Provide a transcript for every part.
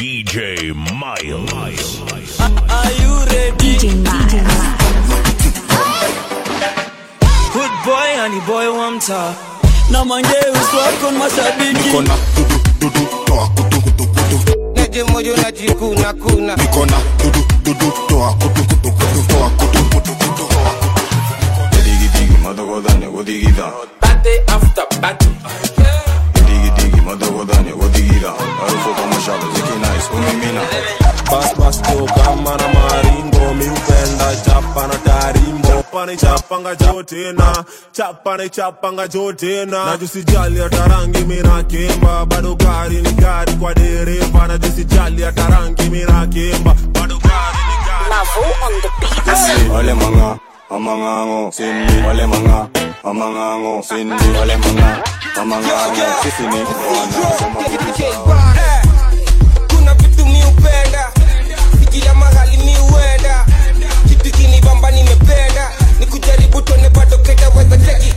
DJ Miles. Are you ready? DJ Miles. Good boy and the boy wa mtaa na mangeus wako ni mashabiki Nikona dudu dudu toa kutu kutu kutu. Neje moyo najikuna kuna Nikona dudu dudu toa kutu kutu kutu toa kutu kutu kutu toa kutu. Digi digi madagodanya godigida Party after party Digi digi madagodanya godigida Harufu kama shaba ziki nice umimina Bas bas to kama na maringo mi upenda chapa na tarimbo chapa ni chapanga jote na chapa ni chapanga jote na na jusijali hata rangi mina kimba bado gari ni gari kwa dereva na jusijali hata rangi mina kimba bado gari ni gari Mavo on the beat. Wale manga amangango sindi Wale manga amangango sindi Wale manga amangango sisi ni wana Soma kitu Eh, kuna vitu mi upenda kila mahali mi uenda kitu kinibamba nimependa ni kujaribu tuone bado ketaweza cheki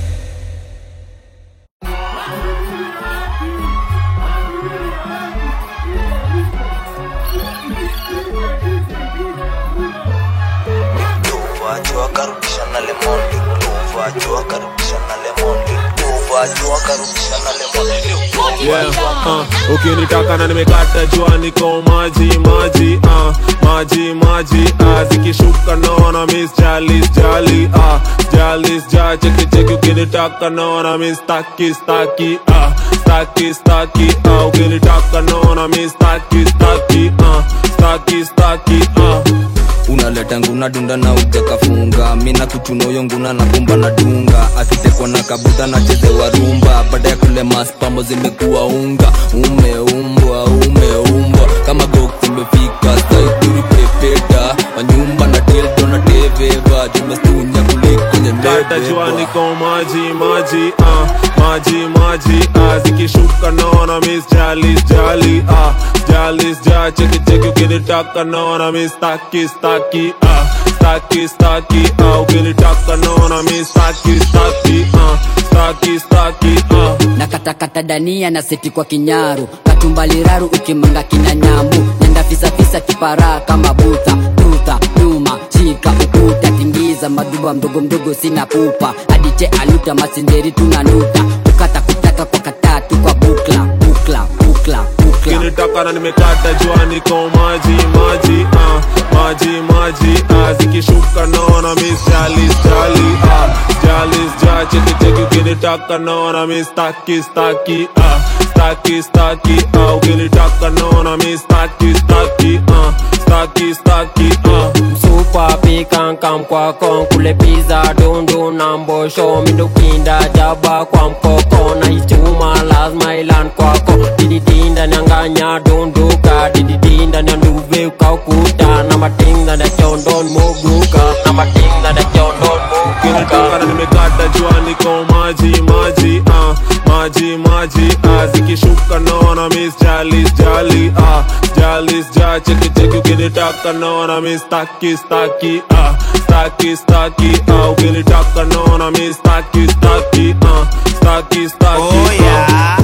Jua karibisha na lemon Jua jua karibisha na lemon Jua jua karibisha na lemon Yeah, uh, ukinitaka na nimekata jua niko maji maji uh, maji maji uh, zikishuka naona miss jalis jali uh, jalis ja cheki cheki ukinitaka naona miss staki staki uh, staki staki uh, ukinitaka naona miss staki staki uh, staki staki uh, unaleta nguna dunda na utakafunga mina kuchunoyo nguna na kumba na dunga akitekwa na kabuta na chezewa rumba baada ya kule maspambo zimekuwa unga umeumbwa umeumbwa kama gok zimefika staituri pepeta wanyumba na tildo na teveva jumestunya kuliko Kata jua nyembeba niko maji maji uh, maji maji uh, zikishuka naona miss jalis jali uh, jalis ja cheki cheki ukinitaka naona miss staki staki uh, staki staki uh, ukinitaka naona miss staki staki uh, staki staki uh. na katakata dania na seti kwa kinyaru katumbaliraru ukimanga kina nyambu nenda fisafisa kipara kama buta tuta nyuma shika ukuta tingiza maduba mdogo mdogo sina pupa adiche aluta masinderi tunanuta kukata kutaka kwa katatu kwa bukla bukla bukla bukla ukinitaka na nimekata jua niko maji maji uh, maji maji uh, zikishuka naona miss jalis jali uh, jalis ja cheki cheki ukinitaka naona miss staki staki uh, staki staki uh, ukinitaka naona miss staki staki uh, staki staki uh. Super pikankam kwa kon kule pizza dundu na mbosho mindukinda jaba kwa mkoko na ichuma lazima ilan kwako dididinda nyanganya dunduka dididinda nyanduve ukaukuta na matinga na chondon moguka na matinga na chondon ukinitaka moguka na nimekata jua niko maji maji uh, maji maji uh, zikishuka naona miss jalis jali uh, jalis ja cheki cheki ukinitaka naona miss staki staki uh, staki staki uh, ukinitaka naona miss staki staki uh, staki staki Oh yeah.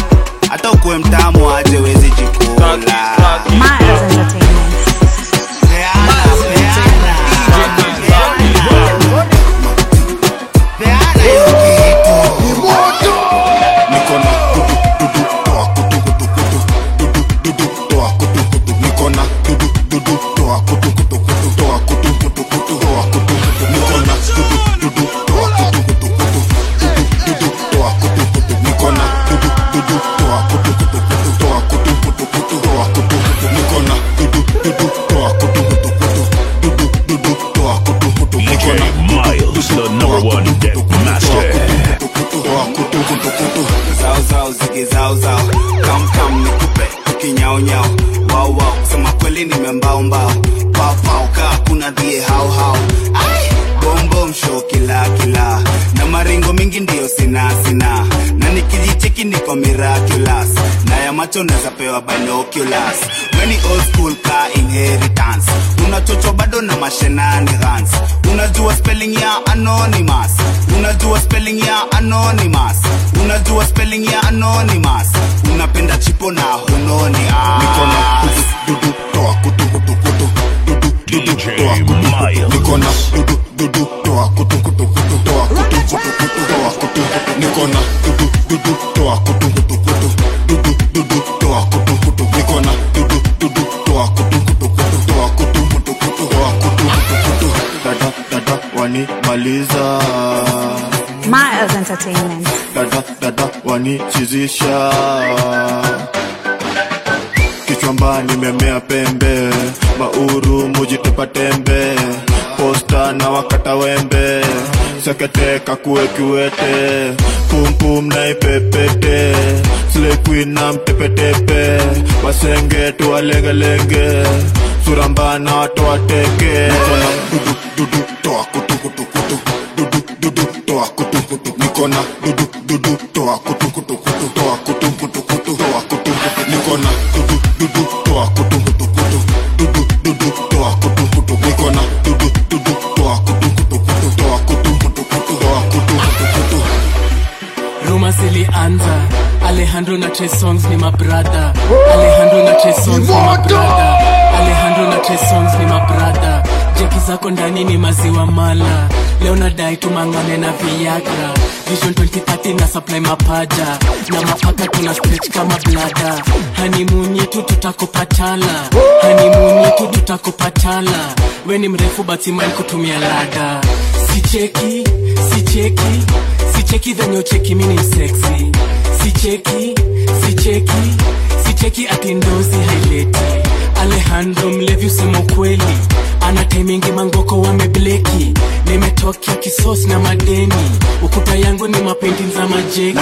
hata ukuwe mtamu aje wezi jikula Miles Entertainment. Peana, peana. Peana hiyo kitu. Nikona dudu dudu toa kutu kutu kutu. Dudu dudu toa kutu kutu. Nikona dudu dudu toa kutu kutu kutu. Toa kutu kutu kutu. Toa kutu kutu. Nikona dudu dudu toa kutu kutu kutu. Dudu dudu toa kutu kutu. Nikona dudu dudu toa kutu kutu kutu. Toa kutu kutu kutu. Toa kutu kutu. Nikona dudu dudu toa kutu kutu kutu. Dudu dudu toa kutu kutu. DJ Nikona Miles, the number one deck master. toa kutu kutu kutu. zao zao zige zao zao kam kam nikupe kinyao nyao wao wao sema kweli nimembao mbao pao pao kaa kuna dhie hao hao Ai, bom bom show kila kila na maringo mingi ndiyo sina sina na nikijicheki niko miraculous na ya macho naweza pewa binoculars weni old school ka inheritance unachocho bado na mashenanigans unajua spelling ya anonymous unajua spelling ya anonymous unajua spelling ya anonymous unapenda chipo na hunoni ah. Nikona dudu uliza Miles Entertainment. dada dada wanichizisha kichwamba nimemea pembe mauru mujitupa tembe posta na wakata wembe sekete kakue kiwete pumpum na ipepete slequin na mtepetepe wasenge tuwalengelenge surambana watoateke dudu dudu toa kutu kutu kutu dudu dudu toa kutu kutu nikona dudu dudu toa kutu kutu kutu toa kutu kutu kutu toa kutu kutu nikona dudu dudu toa kutu kutu kutu dudu dudu toa kutu kutu nikona dudu dudu toa kutu kutu kutu toa kutu kutu kutu toa kutu kutu kutu Roma zilianza Alejandro na Trey Songs ni mabrada Alejandro na Trey Songs ni mabrada Alejandro na Trey Songs ni mabrada Jeki zako ndani ni maziwa mala Leo nadai tumangane na Viagra Vision 2030 na supply mapaja Na mapaka tuna stretch kama blada Honeymoon yetu tutakopatala Honeymoon yetu tutakopatala We ni mrefu but imani kutumia lada Sicheki, sicheki sicheki venye ucheki mini sexy sicheki sicheki sicheki ati ndozi haileti alejandro mlevi usema ukweli ana taimingi mangoko wamebleki nimetokea kisos na madeni ukuta yangu ni mapendi za majeki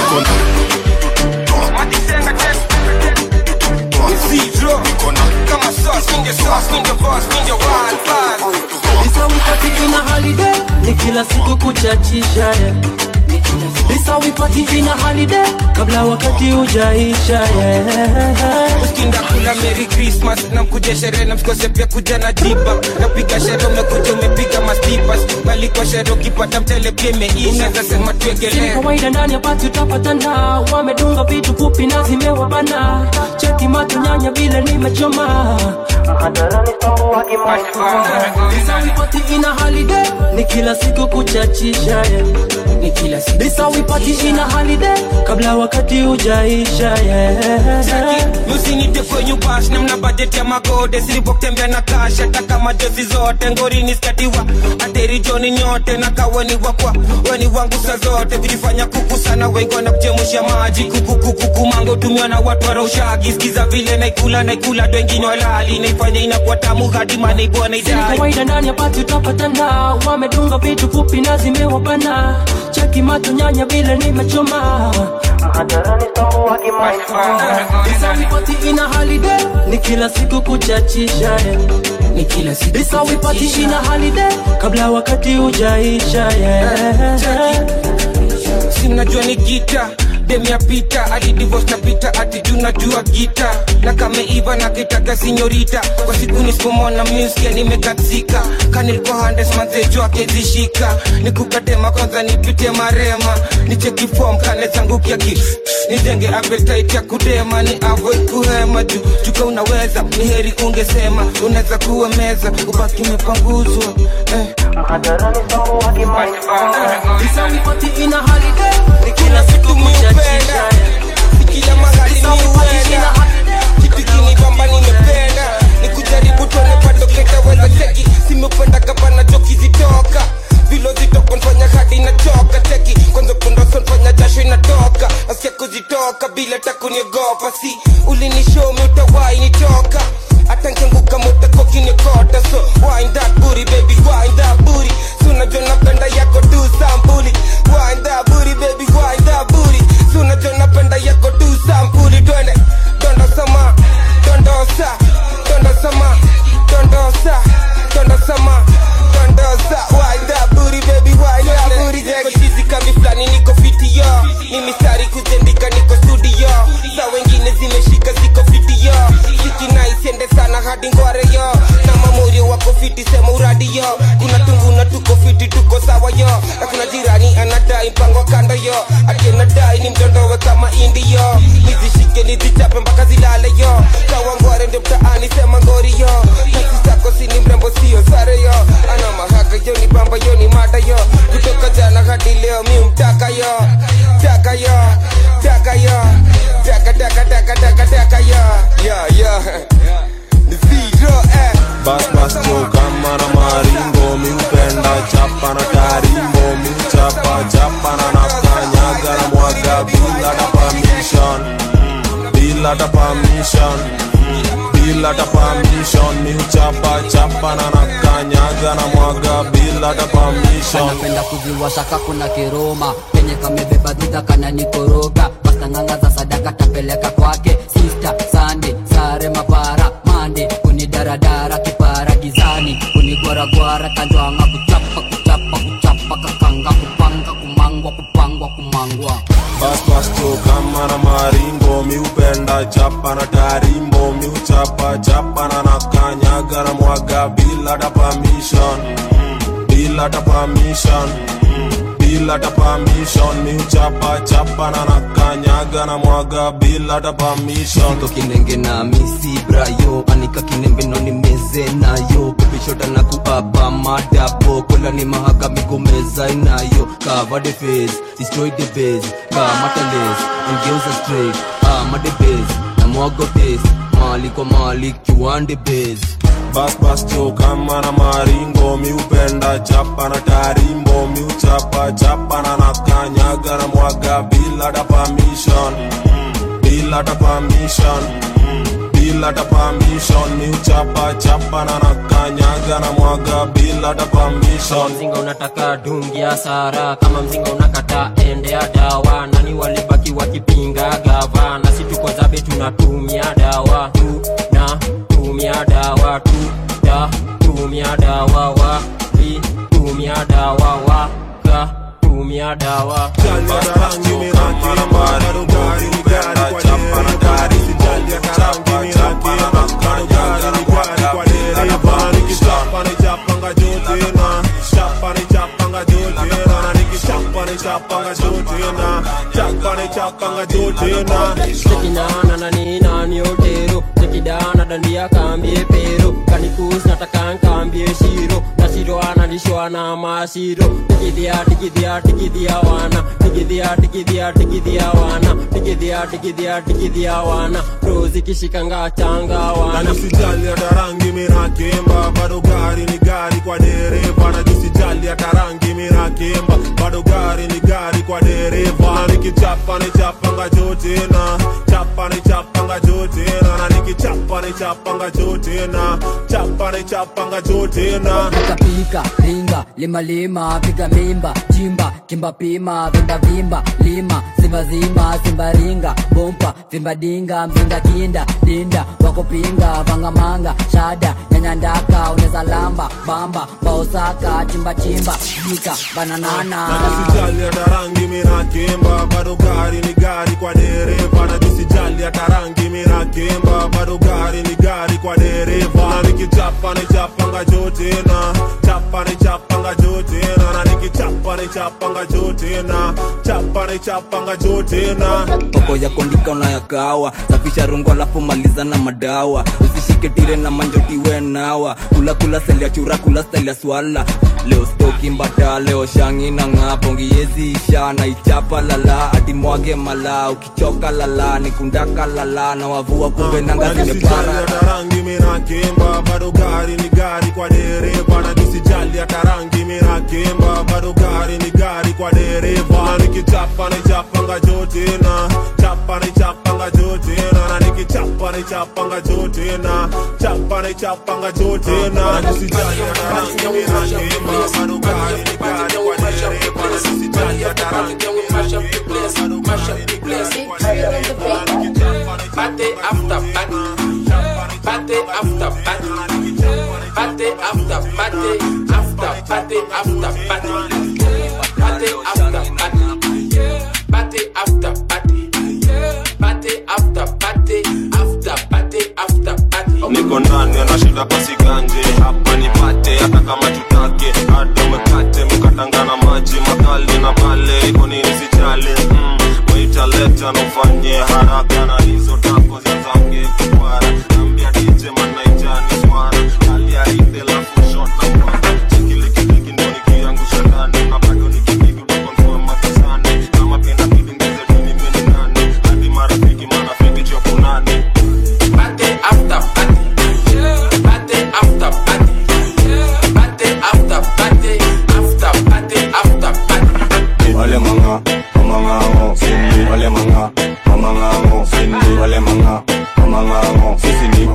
Kama sauce, ninja sauce, ninja boss, ninja wild vibe. Lisa wipati ina holiday ni kila siku kuchachisha yeah. Lisa wipati ina holiday kabla wakati ujaisha yeah. Ukinda kula Merry Christmas na mkuja sherehe na msikose pia kuja na jiba napiga sherehe umekuja umepiga mastipas bali kwa sherehe ukipata mtele pia imeisha unaweza sema Si tuegelee kawaida ndani ya pati utapatana wamedunga vitu fupi na zimewabana cheki macho nyanya vile nimechoma Lisa wipati ina holiday ni kila siku kuchachisha yeah. ni kila siku Lisa wipati ina holiday kabla wakati ujaisha yeah. musinite kwenye bash namna bajeti ya magode silipotembea na kash hata kama jozi zote ngorini skatiwa ateri joni nyote na kaweni wakwa weni wangu sa zote vilifanya kuku sana wengi na kuchemusha maji kukukukuku mango tumiwa na watu waraushagi skiza vile naikula naikula dwengine walali naifanya inakuwa tamu hadi manaibua Si naidai kawaida ndani ya pati utapatana wamedunga vitu fupi na zimewabana cheki macho nyanya vile nimechoma Lisa wipati ina holiday ni kila siku kuchachisha yeah. ni kila siku Lisa wipati ina holiday kabla wakati ujaisha yeah. sinajua ni gita dem ya pita adi divorce na pita ati juu najua gita na kameiva na kitaka sinyorita kwa siku nisipomona muskia nimekatsika kanilikuwa handes manzejo akezishika nikukatema kwanza nipite marema nicheki fom kane zangu kiaki nijenge appetite ya kudema ni avoid kuhema juu juka unaweza ni heri ungesema unaweza kuwa meza ubaki umepanguzwa eh. Lisa wipati ina holiday ni kila siku kuchachisha kila mahali ni uenda kitu kinibamba nimependa ni kujaribu tuone bado ketaweza cheki simependa gavana joki zitoka vilo zitoko nfanya hadi inachoka cheki kwanza kundoso nfanya jasho inatoka asikia kuzitoka bila takuniogopa si ulinishomi utawai nitoka hata nkianguka mutakokinikota so wind that booty baby wind that booty so unajua napenda yako tu sampuli wind that booty baby wind that booty so unajua napenda yako tu sampuli twende dondosama dondosa dondosama dondosa dondosama dondosa wind that booty baby wind that booty niko chizi kami flani niko fiti yo ni mistari kuzendika niko studio sa wengine zimeshika ziko fiti yo siki nice ende sana hadi ngware yo na mamuri wako fiti sema uradi yo kuna tungu na tuko fiti tuko sawa yo na kuna jirani anadai mpango kando yo ati anadai ni mtondowe kama indi yo nizishike nizichape mpaka zilale yo kawa ngware ndio mtaani sema ngori yo nafsi zako sini mrembo sio sare yo ana mahaka yo ni bamba yo ni mada yo kutoka jana hadi leo mi mtaka yo taka yo taka yo taka taka taka taka taka yo yo yo ni zero eh Bas bas cho kama na maringo mi hupenda chapa na tarimbo bila hata permission mi huchapa chapa na nakanyaga na mwaga bila hata permission anapenda kuziwasha kakuna kiroma penye kamebeba dhudha kana nikoroga pastanganga za sadaka tapeleka kwake sista sande sare mapara mande kunidaradara kipara gizani kunigwaragwara kanjwanga kuchapa kuchapa kuchapa kakanga kupanga kumangwa kupangwa kumangwa bas bas cho kama na maringo mi upenda chapa na tarimbo mi uchapa chapa na nakanyaga na mwaga bila hata permission bila hata permission bila hata permission mi uchapa chapa na nakanyaga na mwaga bila hata permission Niko kinenge na misi brayo anika kinembe no nimeze nayo pepishota na kuapa madabo kola ni mahaka migomeza inayo cover the face destroy the base kamata lace ongeuza straight ama the base na mwago taste mali kwa mali kiwande base bas bas cho kama na maringo mi upenda chapa na tarimbo mi uchapa chapa na nakanyaga na mwaga bila hata permission bila hata permission bila hata permission mi uchapa chapa na nakanyaga na mwaga bila hata kama permission mzinga unataka dungi ya sara kama mzinga unakata ende ya dawa nani walibaki wakipinga gava na si tuko zabe tunatumia dawa tu na tumia dawa tu da tumia dawa wa vi tumia dawa wa ka tumia dawa chekinana na ninani otero chekidana dandia kambie pero kanikus nataka nkambie shiro na shiro analishwa na mashiro tikidhia tikidhia tikidhia wana tikidhia tikidhia tikidhia wana tikidhia tikidhia tikidhia wana rozi kishikanga changa na wana nisijali hata rangi minakemba bado gari ni gari kwa dereva na nisijali hata rangi minakemba bado gari ni gari kwa dereva na nikichapa ni chapanga jotena chapa ni chapanga jotena na nikichapa ni chapanga jotena chapa ni chapanga jotena pika pika ringa lima lima piga mimba chimba kimba pima vimba vimba lima simba zima simba ringa bompa vimba dinga mzinga kinda dinda wakupinga vangamanga shada nyanya ndaka uneza lamba bamba baosaka chimba chimba jika bananana na nisijali hata rangi minakemba bado gari ni gari kwa dereva na nisijali hata rangi minakemba bado gari ni gari kwa dereva na nikichapa ni chapanga jotena chapa ni chapanga jotena na nikichapa ni chapanga jotena chapa ni chapanga jotena poko ya kondika unayakawa safisha rungu alafu maliza na madawa usishike tire na manjotiwe nawa kula kula seli ya chura kula style ya swala leo stoki mbata leo shangi na ng'apo ngiezi isha na ichapa lala hadi mwage mala ukichoka lala nikundaka lala na wavua kumbe nanga na nisijali zimepara hata rangi minakemba bado gari ni gari kwa dereva na nisijali hata rangi minakemba bado gari ni gari kwa dereva na nikichapa ni chapanga jotena chapa ni chapanga jotena na nikichapa ni chapanga jotena chapa ni chapanga jotena na nisijali hata rangi minakemba bado gari ni gari kwa dereva na nisijali hata rangi Party after party. Party after party. Party after party. After party after party. Party after party. Party after party. Party after party. After party after party. niko ndani anashinda pasiganje hapa nipate hata kama tutake hata umekate mkatangana maji makali na pale iko nini sijali mm. waitaleta nufanye haraka na hizo tako zizange kukwara nambia dije manaijani swara aliarinde lafu shot na kwara chikile kidiki ndo nikiangusha ndani na bado nikipiga utakonfirm makisani kama penda bidi ngeze duni meni nani hadi marafiki marafiki chokunani Party after party. Party after party. Party after party. After party after party. wale manga mamangango sindi wale manga mamangango sindi wale manga mamangango sisi ni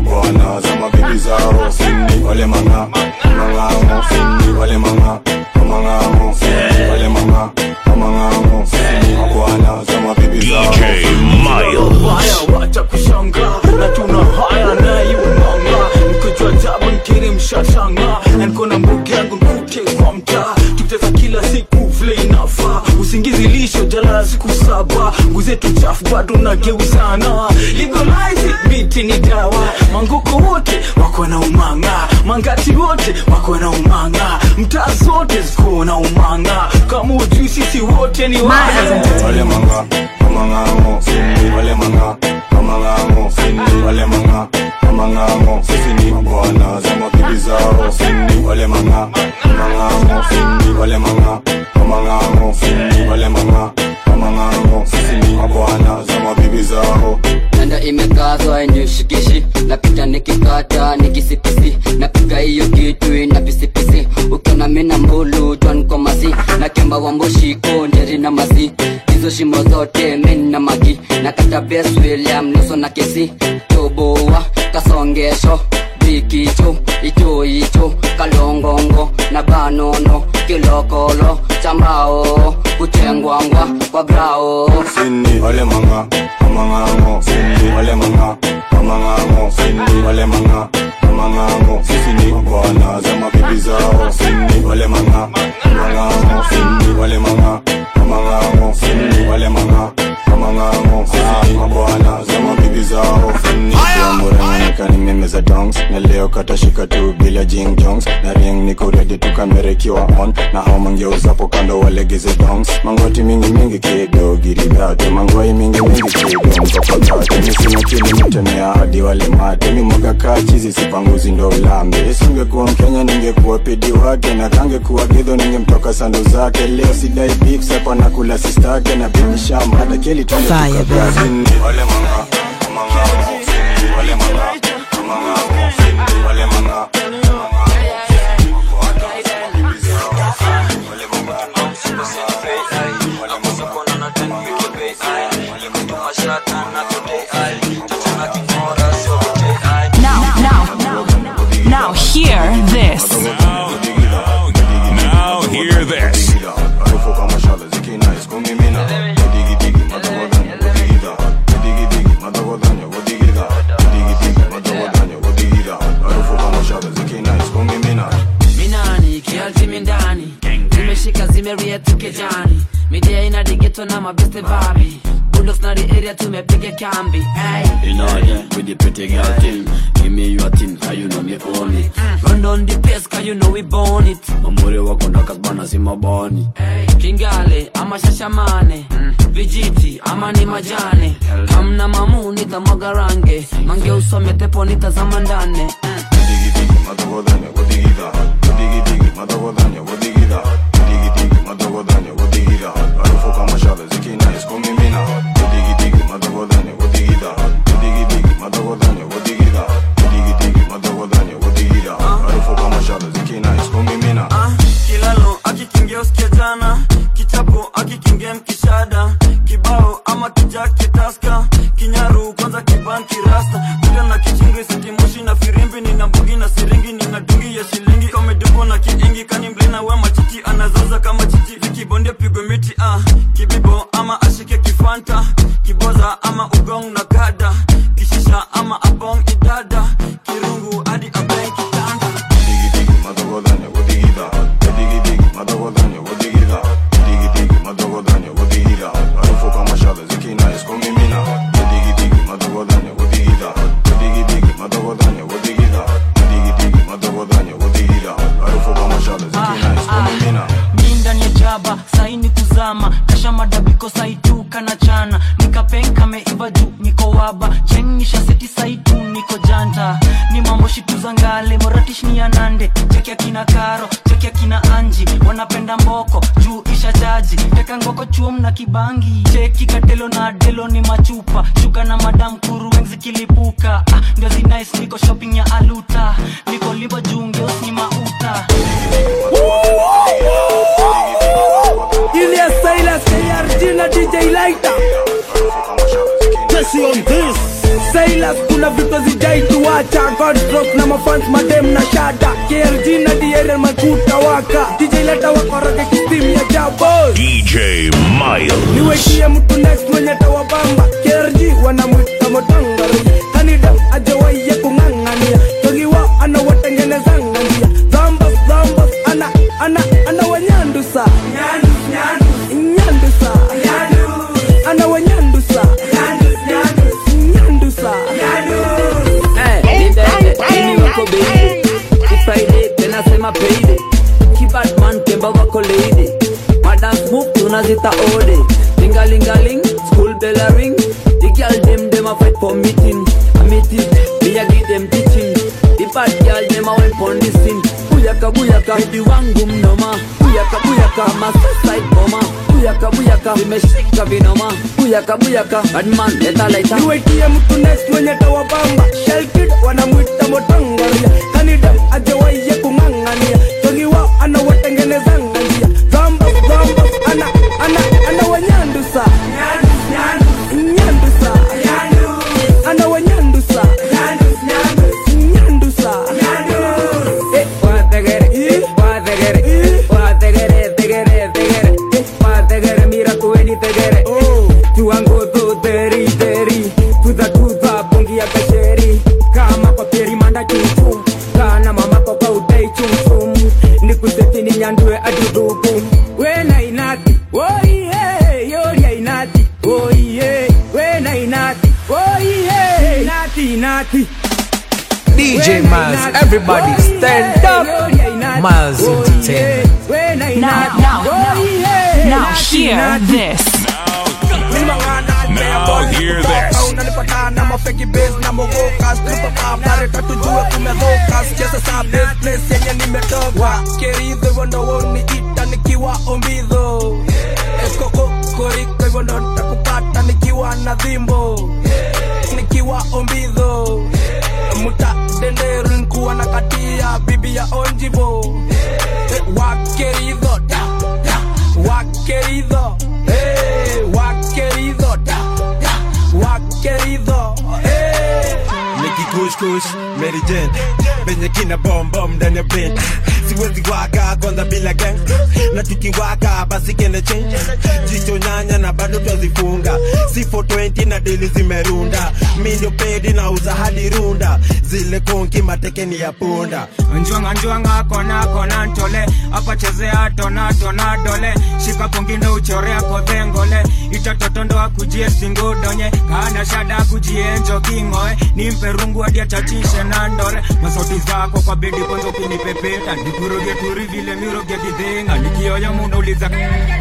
manga amang'ang'o sini wale manga amang'ang'o sini wale manga amang'ang'o sini mabwana za mabibi zao DJ Miles. Haya, wacha kushanga na tuna haya naye umanga nikojua jabu nkiri mshashanga na niko na mbugi yangu nkute kwa mtaa tuteza kila siku vile inafaa usingizi lisho jalala siku saba nguzetu chafu bado nageuzana legalize it, miti ni dawa mangoko wote wako na umanga mangati wote wako na umanga mtaa zote ziko na umanga kama ujui sisi wote ni wale manga amang'ang'o sini wale manga amang'ang'o sini wale manga amang'ang'o sisi ni mabwana za mabibi zao sini wale manga amang'ang'o sini wale manga amang'ang'o sini wale manga amang'ang'o sisi ni mabwana za mabibi zao nanda imekazwa inishikishi napita nikikata nikisipisi napiga hiyo kitu ina pisipisi ukiona mina mbulu jwan kwa masi na kemba wa mboshiko njeri na masi hizo shimo zote min na magi na kata bes william nuso na kesi toboa kasongesho bikicho icho icho kalongongo na banono kilokolo chambao kuchengwangwa kwa grao sini wale manga amang'ang'o sini wale manga amang'ang'o sini wale manga amang'ang'o sisi ni mabwana za mabibi zao sini wale manga amang'ang'o sini wale manga amang'ang'o sini wale manga amang'ang'o sisi ni mabwana za mabibi zao sini murang'anikani meme za dongs na leo katashika tu bila jing jongs na ring niko ready tukamerekiwa on na hao mangeuzapo kando walegeze dongs mangoti mingi mingi kido giridhate mangoi mingi mingi kido mkopakate misina chini mitemea hadi wale mate mi mwaga kaa chizi sipanguzi ndo ulambe singekuwa mkenya ningekuwa pidi wake na kangekuwa gidho ningemtoka sando zake leo sidai beef sepa na kula sistake na bibishama hata keli tuende tukagazini wale manga amang'ang'o sini wale manga amang'ang'o sini wale manga Now, now, now, hear this. Now hear this. minani kialtimi ndani zimeshika zimeria tukejani midia ina digeto na mabeste babi bulldogs na the area tumepiga kambi hey. In order with the pretty girl thing Give me your thing, how you know me own it run on the pace cause you know we born it Mamuri wako ndakazbana si mabani kingale ama shashamane vijiti ama ni majane kamna mamu nitamwaga range mange usome tepo nitazama ndane kilalo akikingia usikia jana kichapo akikingia mkishada kibao ama kijake taska kinyaru kwanza kibanki rasta kuja na kichingi sitimoshi na firimbi nina mbugi na siringi nina dungi ya shilingi kamedubo na kiingi kani mlina we machichi anazaza kama chichi vikibondia pigwe miti ah. kibibo ama ashike kifanta kiboza ama ugong na kada kishisha ama abong idada kirungu hadi abeng kitanda mi ndani ya jaba saini kuzama kasha madabiko saitu kana chana nikapenka meiva juu niko waba chengisha seti saitu niko janta ni mambo shitu za ngale moratish ni ya nande cheki akina karo cheki akina anji wanapenda mboko juu isha jaji teka ngoko chuom na kibangi cheki katelo na delo ni machupa shuka na madam kuru wengi zikilipuka ah, ndio zinais niko shopping ya aluta niko liba juu ngeus ni mauta Ilias Silas, KRG na DJ Lighter. Jesse on this. Silas kuna vitu zijaituacha Godstrok na mafans madem na shada KLG na DRL makuta waka DJ leta wakoroge kistim ya jabo DJ Miles. niwekie mtu next mwenye tawabamba KLG wanamwita motangari kanida ajawaiye kung'ang'ania togiwa anawatengenezanga njia zambas zambas ana ana ana wanyandusa nyandusa ana wanyandusa nyandusa ini wako beide ifraide tena sema peide kibatman kemba wako leide madance move tunazita ode lingalingaling school bell a ring the girl dem dem a fight for meeting a meeting me a give them teaching the bad girl dem a went for listen buyaka buyaka hidi wangu mnoma buyaka buyaka masaside boma buyaka buyaka vimeshika vinoma buyaka buyaka badman leta laita niwetie mtu next mwenye tawabamba shelkid wanamwita motangaria kanida ajawaiye kung'ang'ania togiwa anawatengenezanga njia zambas zambas ana ana ana wanyandusa nyandusa ana wanyandusa nyandusa mira kuweni tegere tuangozo teri teri tuza tuza bongi ya kasheri kama kwa peri manda chuchu kana mama kwa kwa udai chumchum nikuseti ni nyandue adudubu wena inati oihe yoria inati oihe wena inati oihe inati inati DJ Miles, everybody stand up. Miles Entertainment. Now, now, now, now hear this. Now hear this. unanipatana mafeki base na mogoka stripapam nareka tujue kumezoka sicheze sa base place yenye nimetoka keridho hivyo ndo woni ita nikiwa ombidho ekokokoriko hivyo ndo nitakupata nikiwa na dhimbo nikiwa ombidho muta denderu nkuwa na katia bibi ya onjivo Eh, wakeridho da, da, wakeridho Eh, wakeridho da, da, wakeridho Eh. nikikushkush merijen venye kina bombom ndani ya brain siwezi waka kwanza bila gang na tukiwaka basi kende change jicho nyanya na bado twazifunga si 420 na dili zimerunda mi ndio pedi na uza hadi runda zile konki matekeni ya punda njwanga njwanga kona kona ntole apachezea tona tona dole shika pongindo uchorea kodhengole itatotondoa kujie singudonye kana shada kujie njoking'oe nimpe rungu hadi achachishe na ndore masauti zako kwa bedi kwanza ukinipepeta nikurudie turi vile miroge kidhenga nikioya munauliza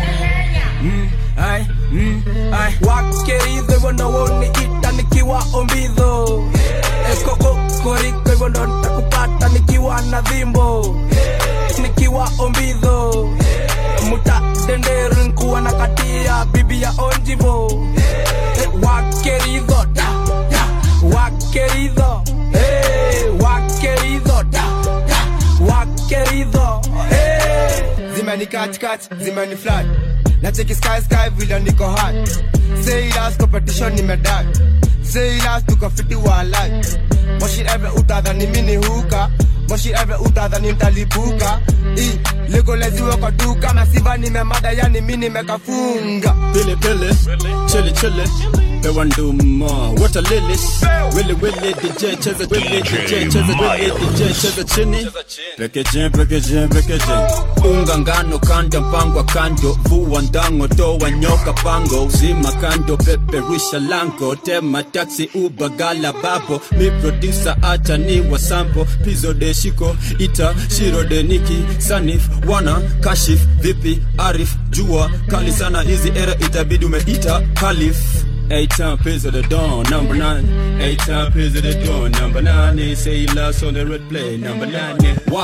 mm, ai, mm, ai. wakeridho hivyo ndo woni ita nikiwa ombidho ekokokoriko hivyo ndo nitakupata nikiwa na dhimbo nikiwa ombidho muta denderu nkuwa na katia bibi ya onjivo Eh, wakeridho da, da, wakeridho Eh, wakeridho da, da, wakeridho Eh. zimeni katikati zimeni flat na cheki sky sky vile niko hot say last competition nimedai say last tukafiti walai moshi ever utadhani mini huka moshi ever utadhani ntalipuka i legoleziwe kwa duka masiva nimemada yani mi nimekafunga Billy Billy, chili chili, pewanduma, water lilies, willy willy, DJ cheza willy, DJ cheza willy, DJ cheza chini, pekeje pekeje pekeje, unga ngano kanda mpangwa kando, vua ndango toa nyoka pango, zima kando peperusha lango, tema taxi uba gala bapo, mi producer acha ni wa sample, pizo de shiko, ita shiro de niki, sanif, wana, kashif, vipi, arif, jua, kali sana hizi era itabidi umeita kalif Eight time piz of the dawn, number nine. Eight time piz of the dawn, number nine. They say you lost on the red play, number nine. Yeah. Wa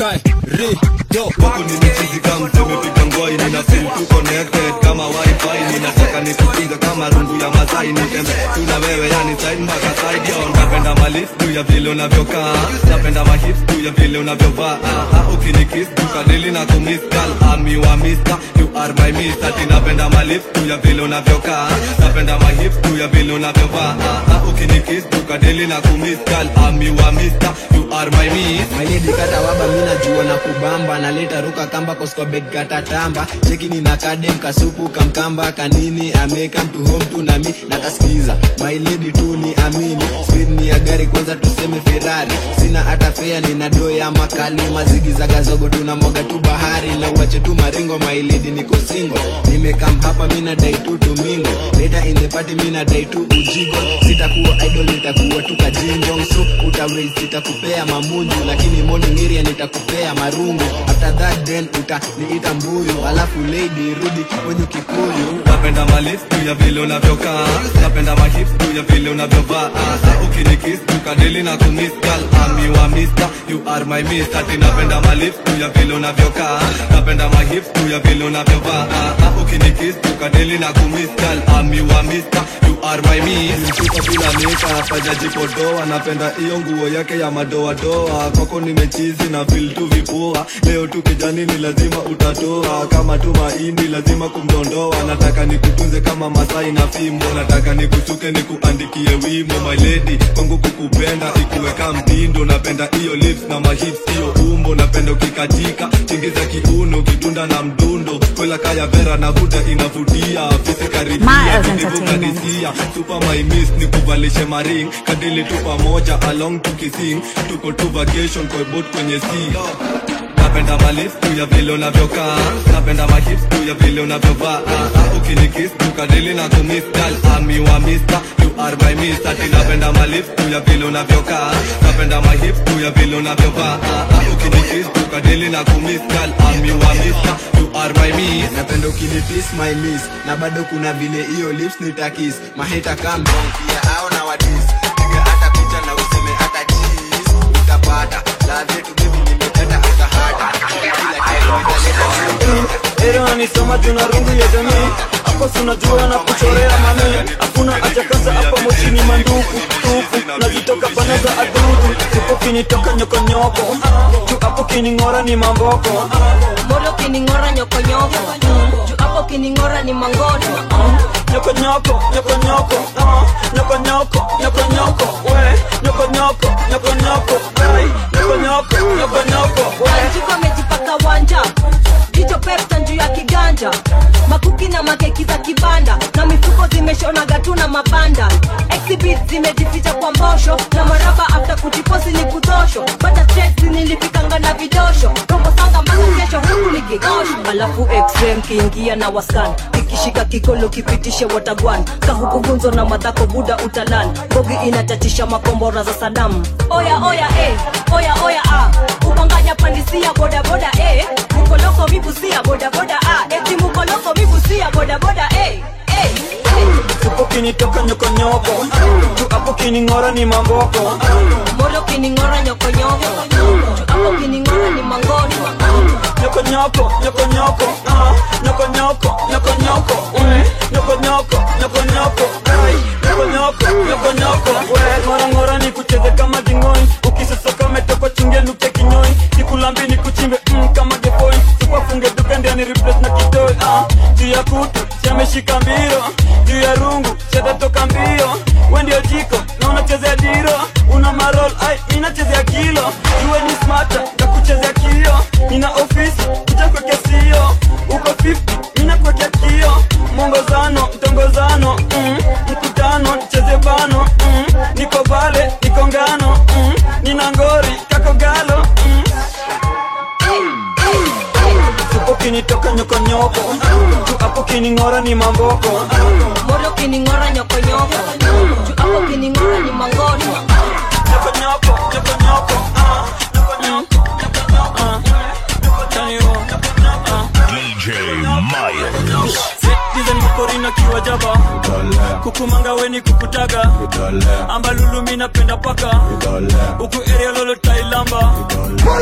kai ri yo huku nimechizika msemepiga ngwai nina feel tu connected kama wifi ninataka nikupiga kama rungu ya masai nitembe tuna wewe yani side mpaka side yo napenda malif juu ya vile unavyokaa napenda mahip juu ya vile unavyovaa ah, ah, ukinikiss tukadili na kumiss girl ami wa mister you are my mister ati napenda malif juu ya vile unavyokaa napenda mahip juu ya vile unavyovaa ah, ah, ukinikiss tukadili na kumiss girl ami wa mister you are my mister mailedi kata waba mina jua na kubamba naleta ruka kamba koskobed kata tamba cheki nina kadem kasupu kamkamba kanini ameka mtu home tu nami nakaskiza mailedi tu ni amini speed ni ya gari kwanza tuseme ferrari sina hata fea nina doo ya makali mazigi za gazogo tunamwaga tu bahari na uache tu maringo mailedi niko singo nimekam hapa mina dai tu tumingo later in the party mina dai tu ujigo sitakuwa idol nitakuwa tu kajinjong so utawei sitakupea mamunju lakini morning area nitakupea marungu after that then utaniita mbuyu alafu lady rudi kwenye kikuyu napenda malif juu ya vile unavyokaa napenda mahip juu ya vile unavyovaa Ah, ah, ukinikiss tukadili na kumiss girl ami wa mister you are my mister ati napenda malif juu ya vile unavyokaa napenda mahip juu ya vile unavyovaa Ah, ah, ukinikiss tukadili na kumiss girl ami wa mister you are my mister mtuko bila meka pajajipodoa napenda hiyo nguo yake ya madoadoa kwako nimechizi na feel tu vipua leo tu kijani ni lazima utatoa kama tu mahindi lazima kumdondoa nataka nikutunze kama masai na fimbo nataka nikusuke nikuandikie wimo my lady kwangu kukupenda ikuweka mtindo napenda hiyo lips na mahips hiyo umbo napenda ukikatika tingiza kiuno ukitunda na mdundo kwela kaya vera na huda inavutia fisi karibia Miles kidivukanisia super my miss nikuvalishe maring kadili tu pamoja along tukising tuko tu vacation kwa boat kwenye sea napenda malif juu ya vile unavyokaa napenda mahips juu ya vile unavyovaa Ah, ah, ukinikiss tukadili na kumiss girl ami wa mister you are my mister ati napenda malif juu ya vile unavyokaa napenda mahips juu ya vile unavyovaa Ah, ah, ukinikiss tukadili na kumiss girl ami wa mister you are my miss napenda ukinitis my miss na bado kuna vile hiyo lips nitakis maheta kamdong pia au na wadis piga hata picha na useme hata cheese utapata ladha yetu baby nimekata hata hata Ero anisoma juna rungu ya jamii hapo sunajua na kuchorea mami hakuna haja kasa hapa mochini manduku tuku nazitoka pana za adudu tupo kinitoka nyokonyoko tu hapo kining'ora ni mamboko molo kining'ora nyokonyoko juu hapo kining'ora ni mangoto nyokonyoko nyokonyoko ah, nyokonyoko nyokonyoko we nyokonyoko nyokonyoko ai nyokonyoko nyokonyoko we anjiko amejipaka wanja jicho pepta juu ya kiganja makuki na makeki za kibanda na mifuko zimeshonaga tu na mabanda exhibit zimejificha kwa mbosho na maraba after kujiposi ni kutosho bata stress nilifikanga na vidosho robo sanga mpaka kesho huku nikigosho alafu xm kiingia na waskan kikishika kikolo kipitishe watagwan kahukufunzo na madhako buda utalan bogi inatatisha makombora za sadamu oya oya eh, oya oya ah. ubanganya pandisia bodaboda eh. mukoloko mibusia bodaboda ah. eti mukoloko mibusia bodaboda eh. eh. tupo kinitoka nyokonyoko tu hapo kining'ora ni mamboko molo kining'ora nyokonyoko juu hapo kining'ora ni mangoto nyokonyoko nyokonyoko ah, nyokonyoko nyokonyoko we nyokonyoko nyokonyoko ai nyokonyoko nyokonyoko we ngorangora ni kucheze kama dingoi ukisosoka umetoka chunge nuke kinyoi nikulambi ni kuchimbe mm, kama gefoi tupafunge duka ndiani replace na kitoi ah, juu ya kutu siameshika mbiro juu ya rungu shatatoka mbio we ndio jiko na unachezea diro una marol ai minachezea kilo juwe ni smata na kuchezea kio nina ofisi kuja kwekea sio uko 50 mina kwekea kio mwongozano mtongozano mm, mkutano cheze bano mm, niko vale niko ngano mm, nina ngori kako galo mm. Tupo kinitoka nyokonyoko tu hapo kining'ora ni mamboko molo kining'ora nyokonyoko juu hapo kining'ora ni mangoto nyokonyoko nyokonyoko ah, nyokonyoko nyokonyoko ah, nyokonyoko DJ Miles. Dizen mkorina kiwa jaba kukumanga weni kukutaga ambalulu mi napenda paka huku area lolo tailamba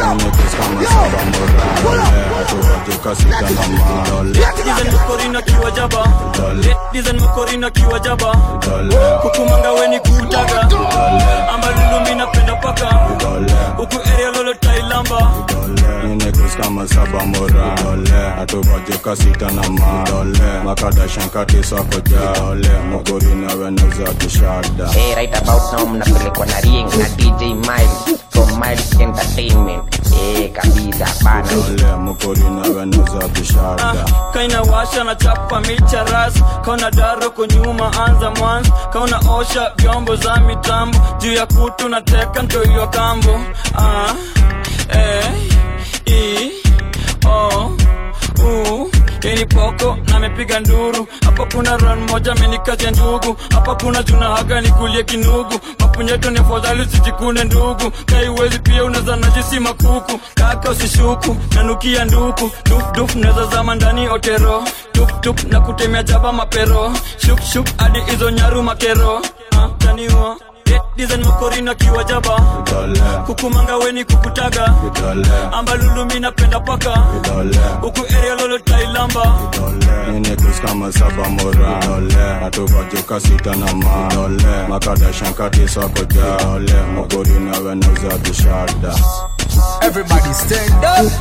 kama saba morale atupatika sita na madole Dizen mkorina kiwa jaba Dizen mkorina kiwa jaba Kukumanga weni kutaga Amba lulumi napenda paka Huku area lolo tailamba Ninekus kama saba morale atupatika sita na madole makadashan kati sako jale mogorina wenauza kishada Hey, right about now mnapelekwa na ring na DJ Miles from Miles Entertainment. Eh, kabisa bana. dole mogorina wenauza kishada kaina washa na chapa micha ras kauna daro kunyuma anza mwanzo kauna osha vyombo za mitambo juu ya kutu na teka mtoiliwa kambo ah, eh, i, o, u ini poko namepiga nduru hapa kuna ran moja amenikaja ndugu hapa kuna juna haga nikulie kinugu mapunyeto ni afadhali usijikune ndugu kaiwezi pia unaza najisi makuku kaka usishuku nanukia nduku dufduf naweza zama ndani otero tuptup na kutemea jaba mapero shukshuk hadi hizo nyaru makero ah, taniwa dizen makorina kiwa jaba kukumanga weni kukutaga amba lulumi napenda paka huku area lolo tailamba Ninekus kama saba morale atupatika sita na madole makadashan kati sako jale mogorina wenauza kishada Everybody stand up.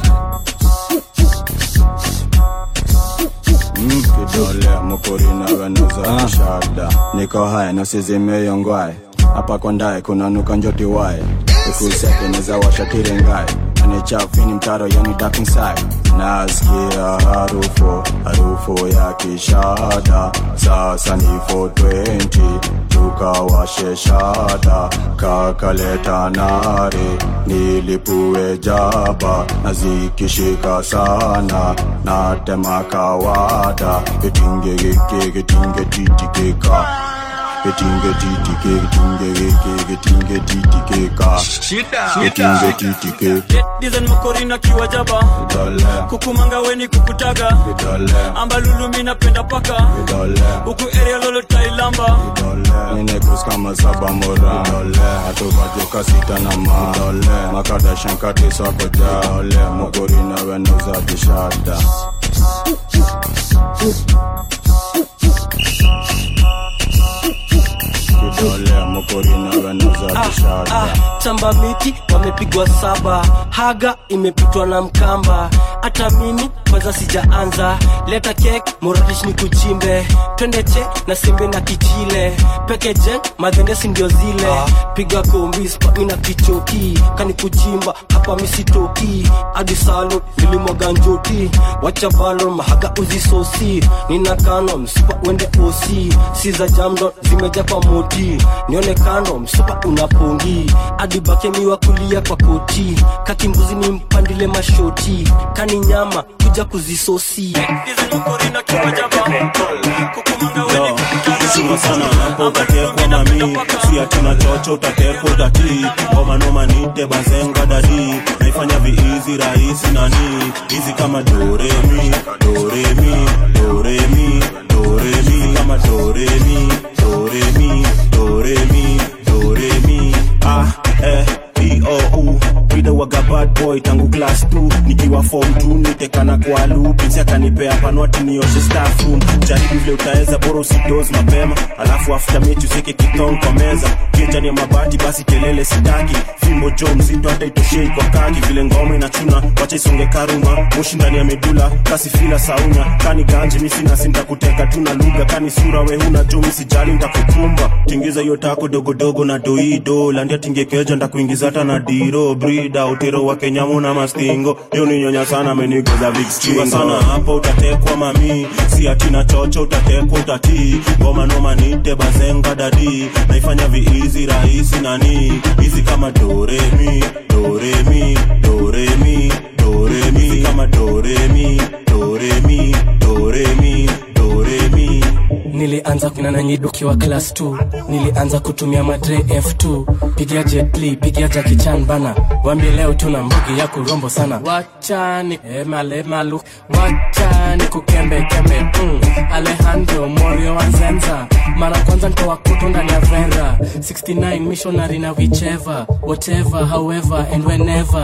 Mm, kidole mokorina wenauza kishada niko haya nasizimeyongwae hapa kondae kunanuka njoti wae ikusekeneza washatirengae anichafini mtaro yani dark inside nasikia harufu harufu ya kishada sasa ni 420 tukawashe shada kakaleta nare nilipue jaba na zikishika sana natema kawada itingegeke gitinge titikeka Getinge titike, getinge geke, getinge titikeka Getinge titike dizen makorina kiwa jaba kukumanga weni kukutaga amba lulumi napenda paka huku area lolo tailamba Ninekus kama saba morale atupatika sita na madole makadashan kati sako jale mogorina wenauza kishada kidole mokorina wenauza kishada ah, chamba miti wamepigwa saba haga imepitwa na mkamba hata mimi kwanza sijaanza leta kek moratish ni kuchimbe twende che na simbe na kichile pekeje madhendesi ndio zile piga kombi spami na kichoki kani kuchimba hapa misitoki hadi salo nilimwaga njoti wacha balo mahaga uzisosi nina kano msupa wende osi si za jamdo zimeja kwa moti nione kando msupa unapongi hadi bakemiwa kulia kwa koti kakimbuzi ni mpandile mashoti kani nyama kuja kuzisosi chunga sana hapo utatekwa mami si atina chocho utatekwa utatii ngoma noma nite bazenga dadi naifanya viizi rahisi nani hizi kama doremi doremi doremi doremi kama doremi doremi doremi doremi ah eh B-O-U Vida waga bad boy tangu class 2 nikiwa form 2 nitekana kwa lu pinsi akanipea panwati nioshe staff room jaribu vile utaweza bora usidoze mapema alafu after mechi useke kitong kwa meza kichani ya mabati basi kelele sitaki fimbo jo mzito hata itoshei kwa kaki vile ngoma inachuna wacha isonge karuma moshi ndani ya medula kasi fila saunya kani ganji misi nasi ntakuteka tuna lugha kani sura we huna jo misijali ntakukumba tingiza hiyo tako dogodogo na doido landia tingekeja ndakuingiza hata na diro brida utero wa kenyamu na mastingo hiyo ni nyonya sana amenigeza vikstingo sana hapo utatekwa mami si atina chocho utatekwa utatii ngoma noma nite bazenga dadi naifanya viizi rahisi nani hizi kama doremi doremi doremi doremi hizi kama doremi doremi doremi doremi nilianza kunana nyidukiwa class 2 nilianza kutumia madre f2 pigia jetli pigia jakichan bana wambie leo tuna mbugi ya kurombo sana wachani emalemalu wachani kukembe kembe mm. alejandro morio wanzenza mara kwanza ntoa kutu ndani ya vera 69 missionary na whichever whatever however and whenever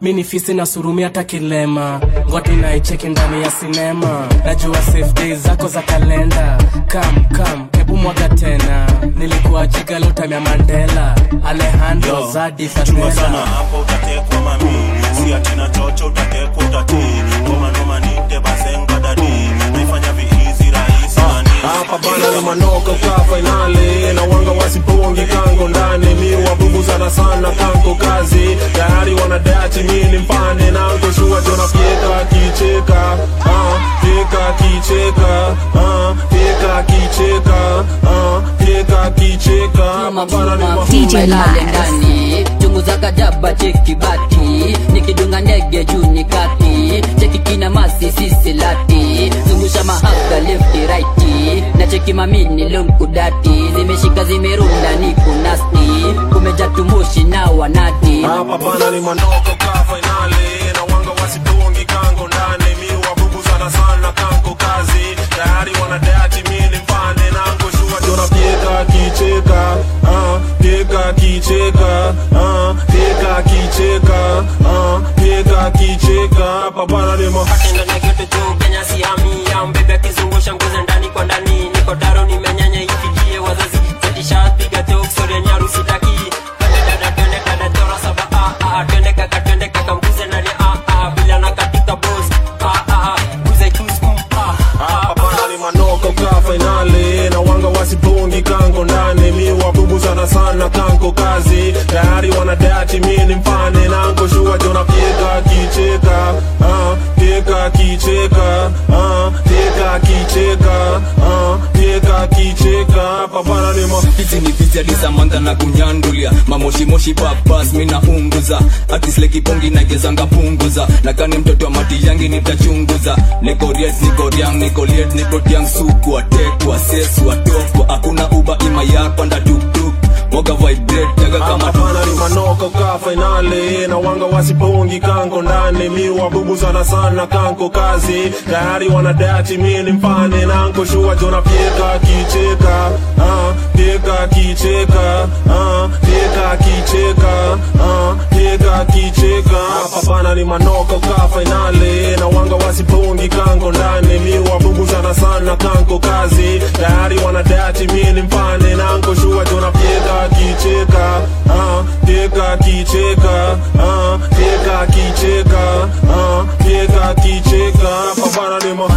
mi ni fisi na surumi hata kilema ngwati naicheki ndani ya sinema najua safe days zako za kalenda kam kam hebu mwaga tena nilikuwa jiga lutamya mandela alejandro Yo, zadi chunga sana fatela hapo utatekwa mami si atina chocho utatekwa utati ngoma noma nite basenga dadi naifanya viizi rahisi nani hapa bana na manoko ka fainali na wanga wasipungi kango ndani mi wabubu sana sana kanko kazi tayari wanadati mini mpane nanko shua jona pieka kicheka ah, pieka kicheka ah, pieka kicheka ah, pieka kicheka hapa bana ni mafuta lale ndani chungu za kajaba cheki bati nikidunga ndege juu ni kati cheki kina masi sisi lati zungusha mahaga lefti raiti na cheki mamini lunkudati zimeshika zimerunda ni kunasti kumeja tumushi na wanati hapa bana ni manoko ka fainali na wanga wasipungi kango ndani mi wabubu sana sana kanko kazi tayari wanadati mini mpane nanko shua jona pieka kicheka ah, pieka kicheka ah, pieka kicheka ah, pieka kicheka hapa bana ni ma ndani ya geto juu kenya siami ya mbebe akizungusha nguzo ndani kwa ndani niko taro nimenyanya ifikie wazazi zadishapiga teoksoria nyaru sitaki twende dada twende dada tora saba ah ah twende kaka twende kaka mbuze ndani ah ah bila na katika boss ah ah mbuze tu scoop ah hapa bana ni manoko ka fainali na wanga wasipungi kango ndani mi wabubu sana sana kanko kazi tayari wanadati mini mpane nanko shua jona pieka kicheka ah, pieka kicheka ah, pieka kicheka ah, pieka kicheka hapa bana ni ma hizi ni visi alisamanta na kunyandulia mamoshimoshi papas mina unguza atislekibongi nagezanga punguza nakani mtoto wa mati yangi nitachunguza nikoriet nikoriang nikoliet nikotiang suku atekwa sesu atokwa hakuna uba ima yapanda tuktuk moga vibrate jaga kama hapana ni manoko ka fainali na wanga wasipungi kanko ndani mi wabubu sana sana kanko kazi tayari wanadati mini mpane nanko shua jona pieka kicheka ah, pieka kicheka ah, pieka kicheka ah, pieka kicheka hapa bana ni manoko ka fainali na wanga wasipungi kanko ndani mi wabubu sana sana kanko kazi tayari wanadati mini mpane nanko shua jona pieka kicheka ah, pieka kicheka ah, pieka kicheka ah, pieka kicheka hapa bana ni ma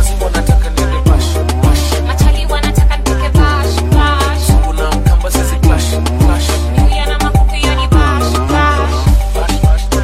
Machali wanataka nipike bash, bash. Niuya na makuku hiyo ni bash, bash.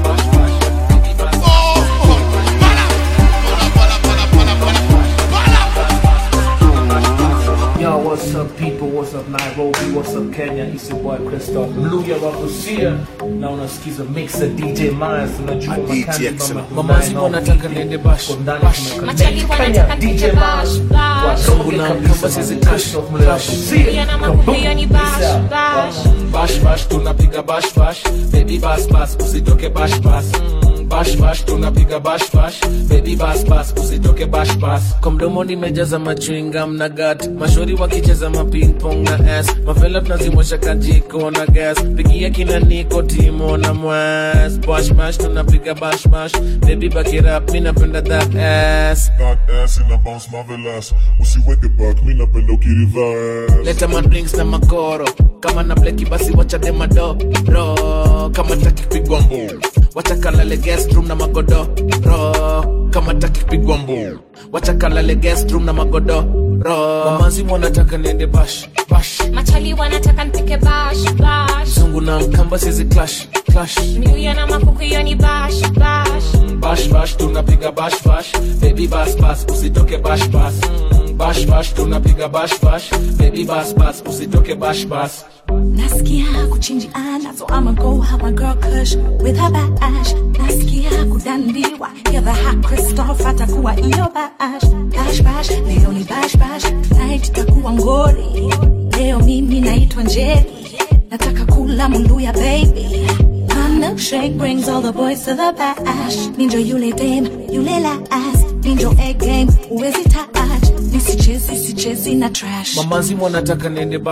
Yo, what's up people? What's up Nairobi? What's up Kenya? It's your boy Christoph Mluya Wakusia na unasikiza mixer DJ Myers unajua makandi mama mamazi wanataka niende bash Machali wanataka nipike bash, bash. kamba sisi Christoph Mluya Niuya na makuku hiyo ni bash, bash. bash bash tunapiga bash bash baby bash bash usitoke bash bash Mm, bash bash tunapiga bash bash baby bash bash usitoke bash bash kwa mdomo nimejaza machwingam na gat mashori wakicheza mapingpong na s mavela tunazimosha kajiko na gas pigia kina niko timo na mwas bashmash tunapiga bashmash baby bakirap mi napenda that ass That ass in a bounce marvelous usiweke back mi napenda ukiriverse leta madrinks na makoro kama na bleki basi wachade madoro kama taki kupigwa mbu wacha kalale guest room na magodoro kama taki kupigwa mbu wacha kalale guest room na magodoro mamazi wanataka niende bash bash Machali wanataka nipike bash, bash. zungu na mkamba sizi clash clash Niuya na makuku hiyo ni bash, bash. bash bash tunapiga bash bash baby bash bash usitoke bash bash Mm, bash bash tunapiga bash bash baby bash bash usitoke bash bash Nasikia kuchinjiana, so I'ma go have my girl Kush with her bash. Nasikia kudandiwa, yeah the hot Christoph atakuwa iyo bash. Bash bash, leo ni bash bash, night itakuwa ngori. Leo mimi naitwa Njeri, nataka kula muluya baby. My milkshake brings all the boys to the bash. Ninjo yule dame, yule la ass. Ninjo egg game, uwezi touch. Nisichezi, sichezi na trash. mamazi wanataka niende bash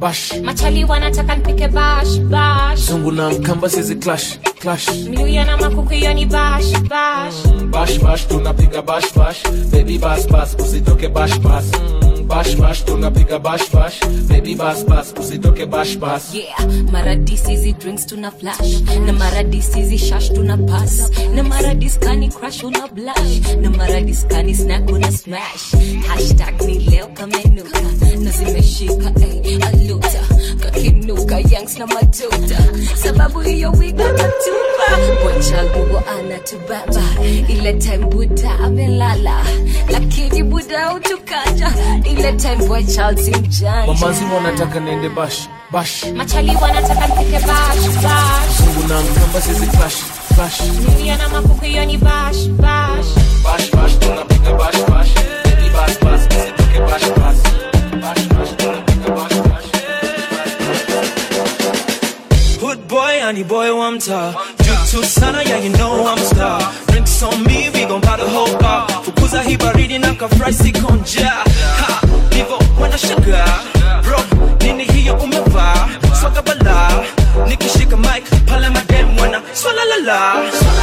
bash machali wanataka nipike bash bash zungu na mkamba sizi clash clash miluya na makuku hiyo ni bash bash bash bash tunapiga bash bash baby bas bas usitoke bash bas Mm, bash bash tunapiga bash bash baby bas bas usitoke bash bas yeah maradis hizi drinks tuna flash na maradis hizi shash tuna pass na maradis kani crash una blush na maradis kani snack una smash hashtag ni leo kamenuka na zimeshika ey aluta kakinuka yanks na matuta sababu hiyo wigo tatupa bwachalbubo anatubaba ile time buda amelala lakini buda utukaja ile time bwachal si mjanja mamazi wanataka nende bash bash machali wanataka nipike bash bash zungu na mkamba sizi clash clash miluya na makuku hiyo ni bash bash bash bash tunapiga bash bash baby bas bas usitoke bash bas bash bash tunapiga bash bash Hood boy, honey boy, one mtaa Juu sana, yeah you know I'm a star Drinks on me, we gon' buy the whole bar Fukuza hii baridi na kafry sikonja Ha, nivo wanashangaa Bro, nini hiyo umevaa Swaga bala Nikishika mic, pale madem wana Swala la la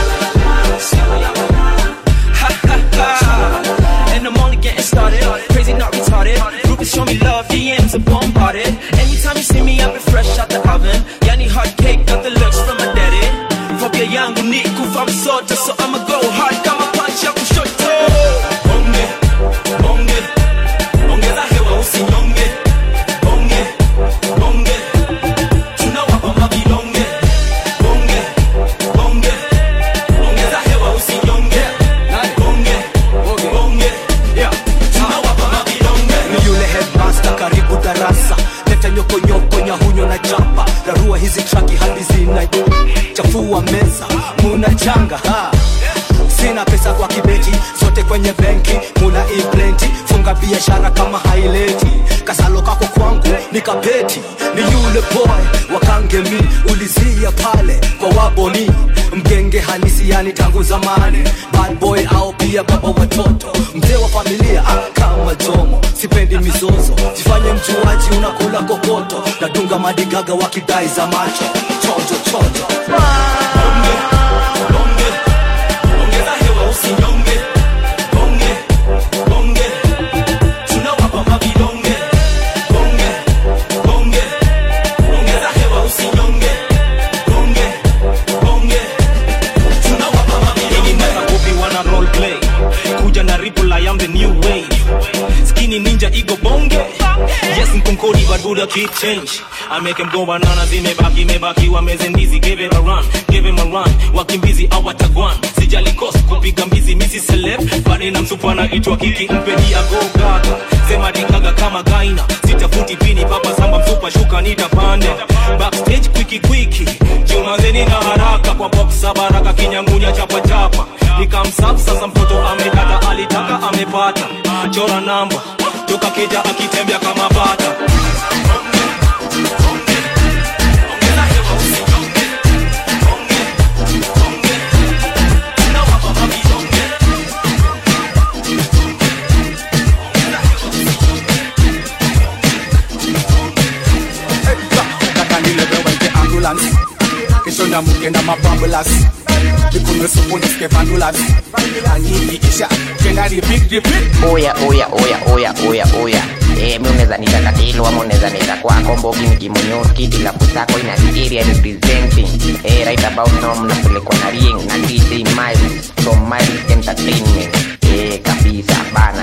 Ha ha ha And I'm only getting started Crazy not retarded Groupies show me love, DMs are bombarded Anytime you see me, I've been fresh out the oven Yani hard cake, got the looks from my daddy Fobia yangu ni kufa msoto So I'ma go hard kama punch ya kushoto Bonge, bonge Ongeza hewa usinyonge Bonge, bonge Tunawapa mavilonge Bonge, bonge Ongeza hewa usinyonge Bonge, bonge Yeah, tunawapa mavilonge ni yule headmaster karibu darasa leta nyokonyoko nyahunyo na chapa rarua hizi traki hadi zina chafua meza muna changa ha. sina pesa kwa kibeti zote kwenye benki muna iplenti funga biashara kama haileti kasalo kako kwangu ni kapeti ni yule boy wakangemi ulizia pale kwa waboni mgenge halisi yani tangu zamani bad boy au pia baba watoto mzee wa familia ah, kama jomo sipendi mizozo jifanye mchuaji unakula kokoto nadunga madigaga wakidai za macho chonjo chonjo Ongeza hewa usinyonge Bonge, bonge Tunawapa mavidonge Bonge, bonge Ongeza hewa usinyonge Bonge, bonge Tunawapa mavidonge Nakakupi wana role play Kuja na ripple I am the new wave Skinny ninja ego bonge Yes mkonkodi but Buddha keep change I make him go banana zimebaki mebaki wameze ndizi give it a run give him a run wakimbizi awatagwan sijali cost kupiga mbizi misi celeb bane na msupa na itwa kiki mpeni ago gaga sema dikaga kama gaina sitafuti pini papa samba msupa shuka nitapanda backstage kwiki kwiki jumazeni na haraka kwa boxa baraka kinyangunya chapa chapa nikamsap sasa mtoto amekata alitaka amepata chora namba toka keja akitembea kama bata kakanilebewente ambulance kesho ndamuke na mabambulas ikunywe supu nisike vandulas anyikiisha tena repeat repeat oya oya oya oya oya oya Eh, mi unaweza nita katilo ama unaweza nita kwako mbogi nikimunyoski bila kusako ina the area representing eh, right about now mnapelekwa na ring na DJ Miles from Miles Entertainment eh, kabisa bana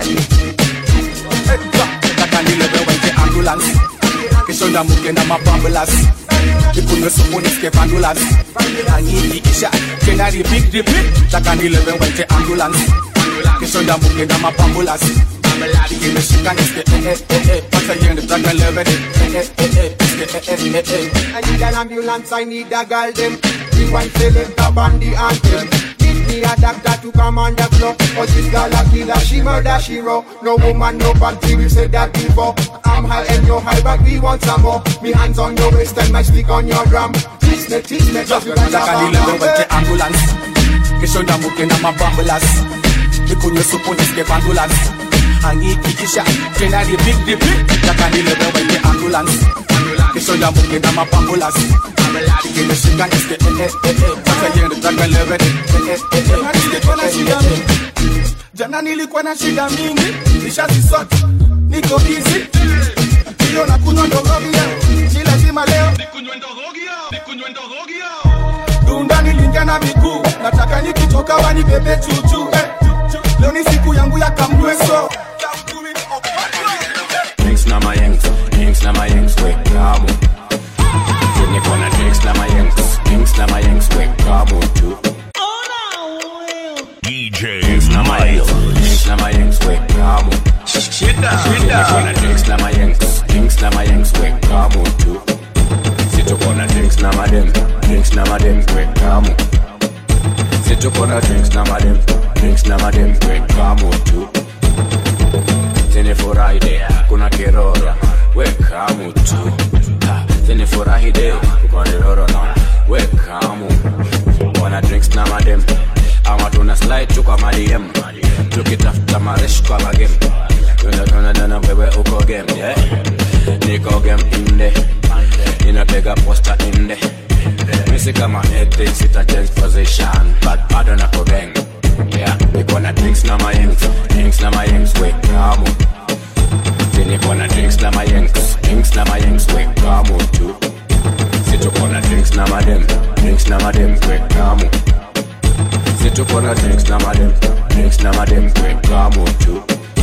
kakanilebewente ambulance kesho ndamuke na mabambulas ikunywe supu nisike vandulas anyikiisha tena repeat repeat takanilebewente ambulance kesho ndamuke na mabambulas imeshika nisike eh eh eh eh pata yende takalebede eh eh eh eh nisike eh eh eh eh I need an ambulance, I need a girl them. The one select a bandy anthem. Give me a doctor to come on the floor. Cause this girl a killer, she murder, she raw. No woman, no party, we said that before. I'm high and you're high, but we want some more. Me hands on your waist and my stick on your drum. Tease me, tease me, just like a takanilebewente ambulance kesho ndamuke na mabambulas ikunywe supu nisike vandulas angiikikisha tena repeat repeat takanilebewente ambulance kesho ya mbuke na mapambulas amelari kimeshika niske eh eh eh eh sasa yende taka lewe eh eh eh eh nilikuwa na shida mingi jana nilikuwa na shida mingi nishazisota niko busy hiyo na kunywa ndogovia si lazima leo dunda nilingia na miguu nataka nikitoka wanibebe chuchu eh. leo ni siku yangu ya kamweso Drinks na mayengs, drinks na mayengs, we kamu. Zenye kona drinks na mayengs, drinks na mayengs, we kamu tu. DJ Drinks na mayengs, drinks na mayengs, we kamu. Zenye kona drinks na mayengs, drinks na mayengs, we kamu tu. Situ kona drinks na madem, drinks na madem, we kamu. Situ kona drinks na madem, drinks na madem, we kamu tu. Tene furahi de, kuna kiroro, we kamu tu. Ha, Tene furahi de, kuna kiroro na, we kamu. Wana drinks na madem, ama tuna slide tu kwa madiem. Tukitafuta maresh kwa magem. Tuna tuna tuna wewe uko game, yeah. Niko game inde, ninapiga posta inde. Misi kama eti sita change position, but bado nako gang. Yeah, niko na drinks na mayengs, drinks na mayengs, we kamu. Niko na drinks na mayengs, drinks na mayengs, we kamu tu. Situko na drinks na madem, drinks na madem, we kamu. Situko na drinks na madem, drinks na madem, we kamu tu.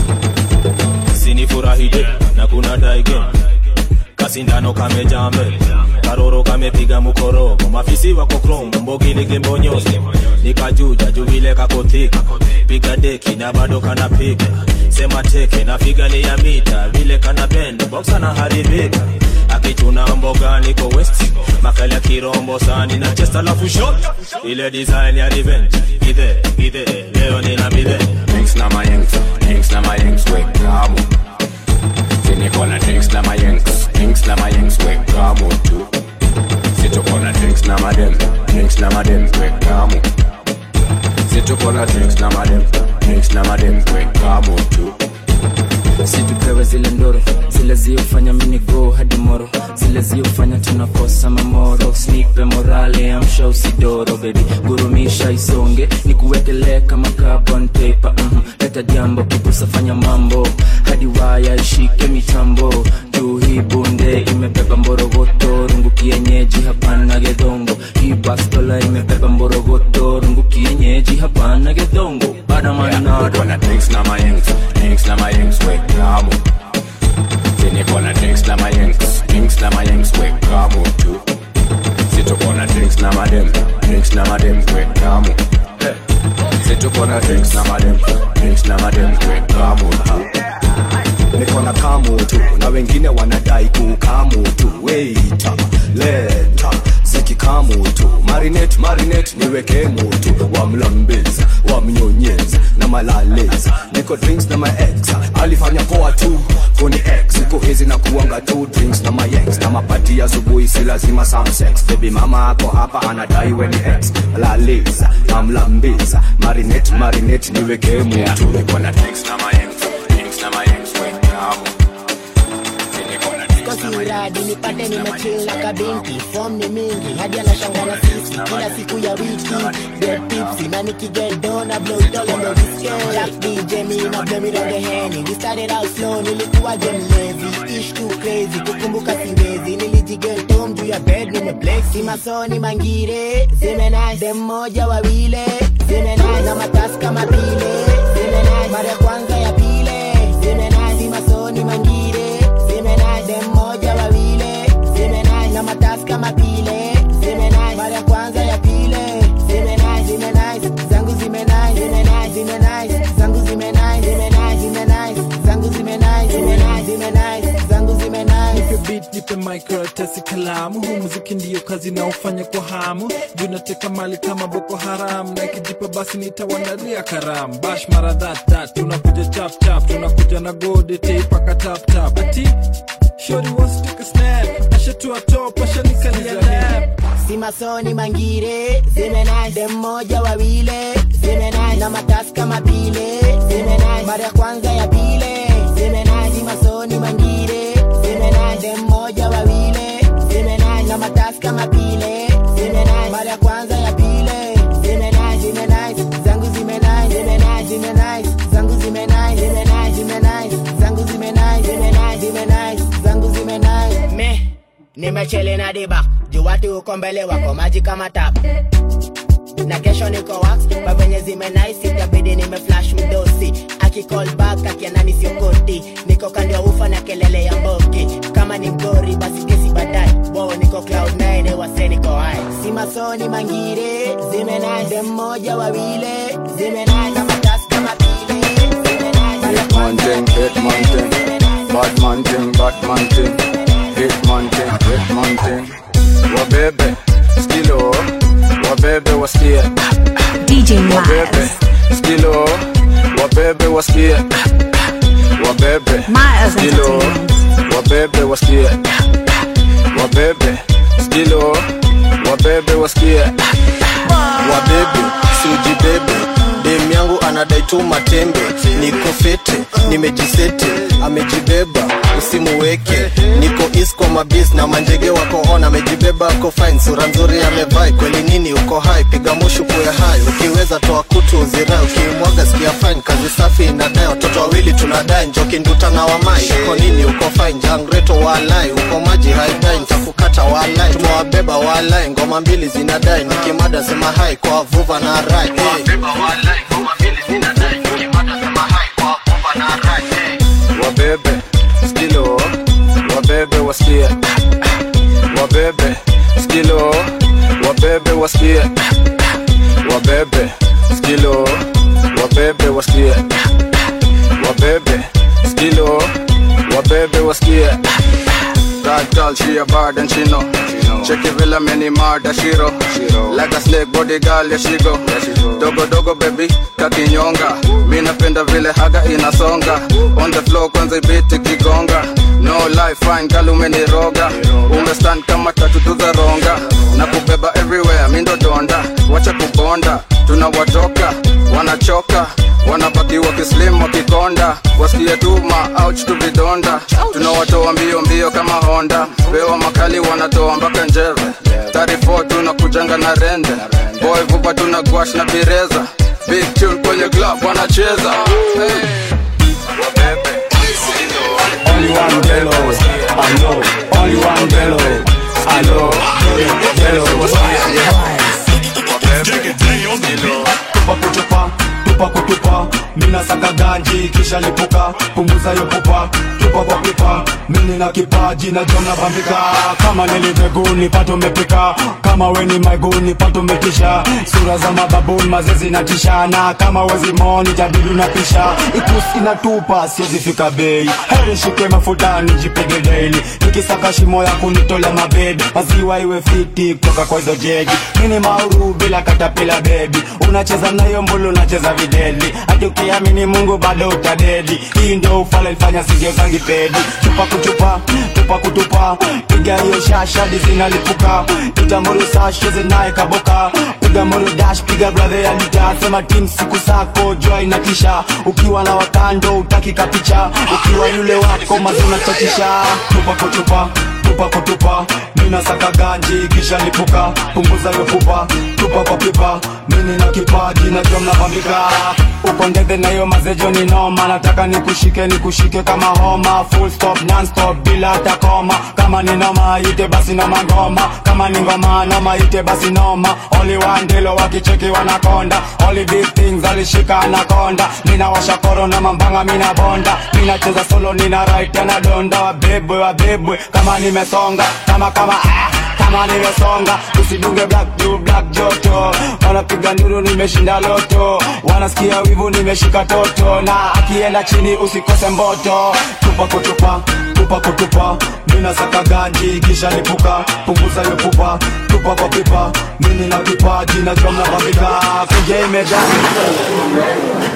sinifurahije na kuna daige kasindano kamejaa mbele karoro kamepiga mukorogo mafisi wako krom mbogilige mbonyozi nikajuja juvile kakothika piga deki na bado kanapiga sema teke na figali ya mita vile kana bend boxa na haribika akichuna mboga niko west makali ya kirombo sani na chest alafu shot ile design ya revenge gide gide leo nina bide Drinks na mayengs, drinks na mayengs, we kamu. Niko na drinks na mayengs, drinks na mayengs, we kamu tu. Situko na drinks na madem, drinks na madem, we kamu. Situko na drinks na madem, drinks na madem, we kamu tu. situpewe zile ndoro zile ziofanya minigo hadi moro zile ziofanya tunakosa mamoro snipe morale amsha usidoro bebi gurumisha isonge nikuwekelee kama carbon paper mm leta jambo kipusa fanya mambo hadi waya ishike mitambo juu hii bunde imebeba mborogoto rungu kienyeji hapana gedongo hii bastola imebeba mborogoto rungu kienyeji hapana gedongo badamanado Niko na drinks na mayengs, drinks na mayengs, we kamu. Niko na drinks na mayengs, drinks na mayengs, we kamu tu. Situko na drinks na madem, drinks na madem, we kamu. Situko na drinks na madem, drinks na madem, we kamu tu. niko na kamu tu na wengine wanadai kukamu tu weita leta zikikamu tu marinate marinate niweke mutu wamlambeza wamnyonyeza na malaleza niko drinks na maex alifanya poa tu kuni x siku hizi na kuanga tu drinks na mayex na mapati ya asubuhi si lazima some sex baby mama ako hapa anadai weni x laleza namlambeza marinate marinate niweke mutu niko na drinks na mayengs, drinks na mayengs, we kamu. kosi uradi nipate nimechill na kabinti fom ni mingi hadi anashanga na sisi kila siku ya wiki get tipsy na nikigedo na blow it all on the scale Jack DJ me na blow me on the henny we started out slow nilikuwa game lazy ish too crazy kukumbuka siwezi nilijigeto juu ya bed nimeblex si masoni mangire zime nice dem moja wawile zime nice na matasi kama pile zime nice mara ya kwanza ya pile zime nice si masoni mangire zime nice dem moja wawile zime nice na matasi kama pile zime nice mara ya kwanza ya pile zime nice zime nice zangu zime nice zime nice zime nice zangu zime nice zime nice zime nice zangu zime nice zime nice zime nice zangu zime nice nipe beat nipe mic karatasi kalamu huu muziki ndiyo kazi naofanya kwa hamu juu nateka mali kama boko haram na ikijipa basi nitawandalia karamu bash mara that that tunakuja chap chap tunakuja na gode teipaka tap tap ati shori wants to take a snap ashatua top ashanikalia nap si masoni mangire zime nice dem moja wawile zime nice na matasi kama pile zime nice mara ya kwanza ya pile zime nice si masoni mangire zime nice dem moja wawile kama pile zime nice mara ya kwanza ya pile zime nice zime nice zangu zime nice zime nice zime nice zangu zime nice zime nice zime nice zangu zime nice zime nice zime nice zangu zime nice me nimechele na diba juu watu uko mbele wako maji kama tap na kesho niko wax kwa venye zime nice itabidi nime flash mdosi akicall back akianani siokoti niko kando ya ufa na kelele ya mboki kama ni mgori basi kesi baadaye wo niko cloud 9 wase niko high si masoni mangire zime nice dem moja wawile zime nice kama tas kama pile zime nice Hitman thing, hitman thing Batman thing, batman thing Hitman thing, hitman thing Wabebe, skilo Wabebe wasikie DJ Wabebe, skilo Wabebe wasikie Wabebe, Miles skilo Wabebe wasikie Wabebe, skilo Wabebe wasikie wabebe siujibebe dem yangu anadai tu matembe niko fete nimejisete amejibeba usimuweke niko is kwa mabis na manjege wako on amejibeba ako fine sura nzuri amevai kweli nini uko hai piga mushu kuwe hai ukiweza toa kutu uzirai ukimwaga sikia fine kazi safi inadai watoto wawili tunadai njoki nduta na wamai uko nini uko fine jangreto walai uko maji haidai ntakukata walai tumewabeba walai ngoma mbili zinadai nikimada sema hai kwa vuva na rai hey. wabebe skilo wabebe wasikie wabebe skilo wabebe wasikie wabebe skilo wabebe wasikie wabebe skilo wabebe wasikie That girl, she a bad and she know. Check it villa many murder shiro. Like a snake body girl, yeah she go. Dogo dogo baby, kakinyonga. Mi napenda vile haga inasonga. On the floor kwanza ibiti kigonga. No life fine girl umeniroga. Umestand kama tatu za ronga. Na kubeba everywhere, mi ndo donda. Wacha kubonda, tunawatoka, wanachoka wanabaki wakislim wakikonda wasikie tuma ouch tu vidonda tunawatoa mbio mbio kama honda pewa makali wanatoa mpaka njeve 34 tunakujanga na rende boy vupa tuna gwash na bireza big tune kwenye club wanacheza hey. wabebe Only one Delo, I know. Only one Delo, I know. Delo, tupa kutupa tupa kutupa mina saka ganji kisha lipuka punguza yo pupa tupa kwa pipa mini na kipaji na jona bambika kama niliveguni pato mepika kama weni maiguni pato metisha sura za mababuni mazezi na tishana kama wezi moni jadidu na pisha ikusi inatupa siwezi fika bei heri shikwe mafutani jipige daily nikisaka shimo ya kunitola mabedi maziwa iwe fiti kutoka kwa hizo jegi mini mauru bila katapila bebi unacheza nayo mbulu unacheza videli hati ukiamini mungu bado utadedi hii ndio ufala ilifanya sigio zangi pedi chupa kuchupa tupa kutupa piga hiyo shasha dizinalipuka itamuru sasheze naye kaboka piga moro dash piga bradhe ya lita sema tim siku sako jua inatisha ukiwa na wakando utaki kapicha ukiwa yule wako mazuna chatisha tupa kutupa tupa kutupa mina saka ganji kisha lipuka punguza yo pupa tupa kwa pipa mini na kipaji na jom na bambika uko ndege na hiyo mazejo ni noma nataka nikushike nikushike kama homa full stop non stop bila hata koma kama ni noma ite basi noma ngoma kama ni ngoma noma ite basi noma only one dilo wakicheki wanakonda only big things alishika anakonda mina washa koro na mambanga mina bonda mina cheza solo nina right na donda wabebwe wabebwe kama nimesonga kama kama ah kama nimesonga usidunge black juu black joto wanapiga nduru nimeshinda loto wanasikia wivu nimeshika toto na akienda chini usikose mboto tupa kutupa tupa kutupa mina saka ganji kisha lipuka punguza yo pupa tupa kwa pipa mini na kipaji na jom na babika kuja imejaa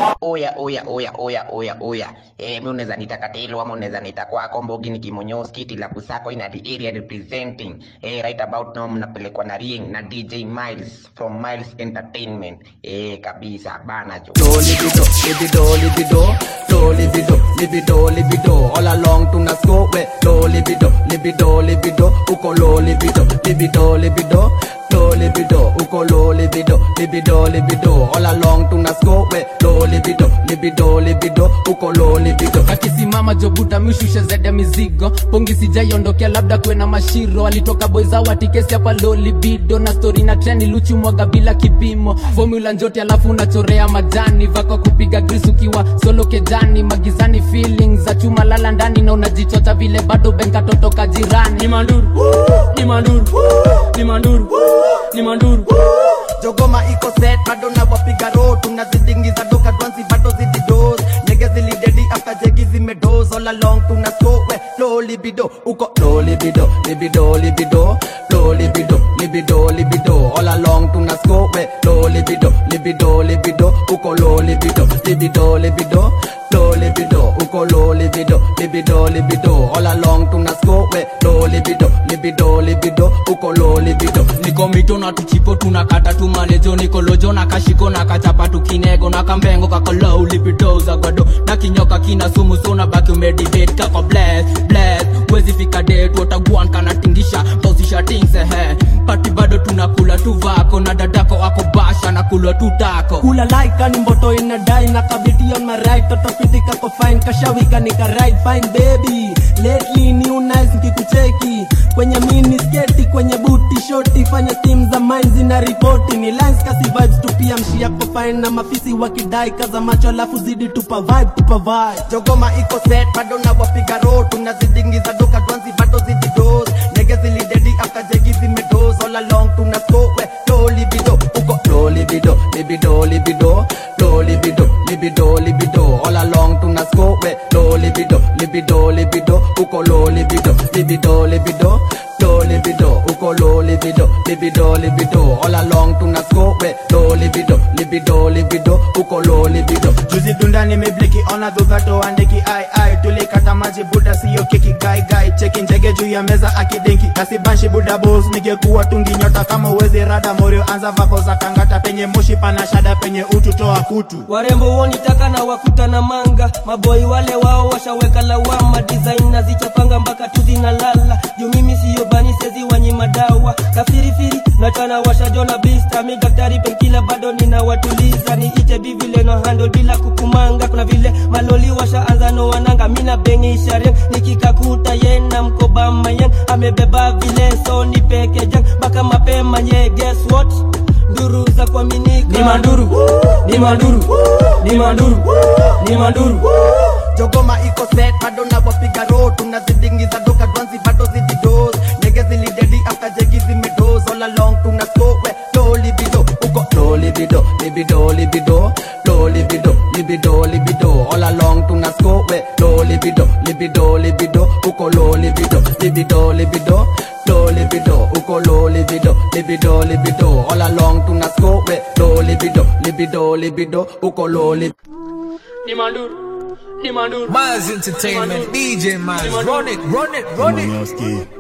oya oya oya oya oya oya eh mi unaweza nita katelo ama unaweza nita kwako mbogi ni kimonyoski tilabu sako ina the area representing eh right about now mnapelekwa na ring na DJ Miles from Miles Entertainment eh kabisa bana jo do libido libido libido do libido libido libido all along tuna score we do libido libido libido uko low libido libido libido do libido uko low libido libido libido all along tuna score we do libido libido libido uko low libido akisimama jobuta mishushe zede mizigo pongi sijaiondokea labda kwena mashiro alitoka boizawa tikesi hapa low libido na stori na treni luchu mwaga bila kipimo formula njote alafu unachorea majani vako kupiga gris ukiwa solo kejani magizani feelings za chuma lala ndani na unajichota vile bado benka totoka jirani ni manduru ni manduru ni manduru ni manduru jogoma iko set bado na wapiga ro tunazidingiza doka dwansi bado zidi dos nyege zilidedi after jegi zimedos all along tuna score we low libido uko low libido libido libido low libido libido libido all along tuna score we low libido libido libido uko low libido libido libido low libido uko low libido libido libido all along tuna score we low libido libido libido uko low libido niko mito na tuchipo tunakata tumalejo nikolojo na kashiko na kachapa tukinego na kambengo kakolou lipidoza gwado na kinyoka kina sumu sona baki umedibate kako bless bless wezi fika det wataguan kanatingisha pausisha tingsehe pati bado tunakula tu vako na dadako ako basha na kulwa tu tako kula laika ni mboto inadai na kabiti on my right toto fiti kako fine kashawika nika right fine baby lately new nice nikikucheki kwenye mini sketi kwenye buti shoti fanya steam za mine zina ripoti ni lines kasi vibes tu pia mshi yako fine na mafisi wakidai kaza macho alafu zidi tupa vibe tupa vibe jogoma iko set bado na wapiga ro tunazidingiza doka dwansi bado zidi dos nyege zilidedi after jegi zimedos all along tuna score we low libido uko low libido libido libido low libido libido libido all along tuna score we low libido libido libido uko low libido libido libido low libido uko low libido libido libido all along tuna score we low libido libido libido uko low libido juzi dunda nimebliki ona dhudhato andiki ai ai tulikata maji buda siyo keki gai gai cheki njege juu ya meza akidenki kasibanshi buda bos ningekuwa tungi nyota kama uwezi rada morio anza vako za kangata penye moshi pana shada penye utu toa kutu warembo wonitaka na wakuta na manga maboi wale wao washaweka lawama design na zichapanga mpaka tu zinalala juu mimi siyo bani sezi wanyima dawa kafirifiri nachana washajona bista mi daktari penkila bado ninawatuliza niite bivile no handle bila kukumanga kuna vile maloli washaanza no wananga mina bengisha ren nikikakuta yena mkoba mayen amebeba vile so ni peke jang mpaka mapema nye guess what nduru za kuaminika ni manduru ni manduru ni manduru ni manduru jogoma iko set bado na wapiga ro tunazidingiza doka dwansi bado zidi dos nyege zilidedi after jegi zimedos all along tuna score we low libido uko low libido libido libido low libido libido libido all along tuna score we low libido libido libido uko low libido libido libido low libido uko low libido libido libido all along tuna score we low libido libido libido uko low libido ni manduru ni manduru Miles Entertainment, DJ Miles, run it, run it, run it. Kimonyoski.